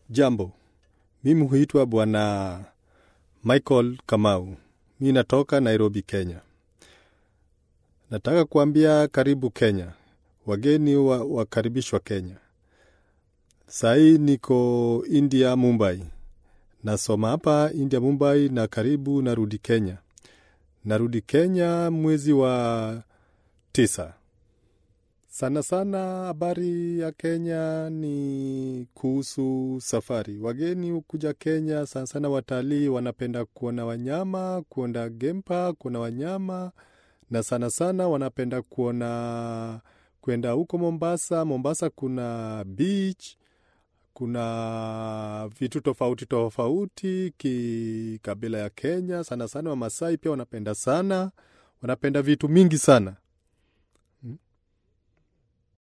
Jambo, mimi huitwa Bwana Michael Kamau. Mi natoka Nairobi, Kenya. Nataka kuambia karibu Kenya, wageni wa, wakaribishwa Kenya. Sahii niko India, Mumbai. Nasoma hapa India, Mumbai, na karibu narudi Kenya. Narudi Kenya mwezi wa tisa. Sana sana habari ya Kenya ni kuhusu safari. Wageni hukuja Kenya, sana sana watalii wanapenda kuona wanyama, kuona game park, kuona wanyama, na sana sana wanapenda kuona kwenda huko Mombasa. Mombasa kuna beach, kuna vitu tofauti tofauti kikabila ya Kenya. Sana sana Wamasai pia wanapenda sana, wanapenda vitu mingi sana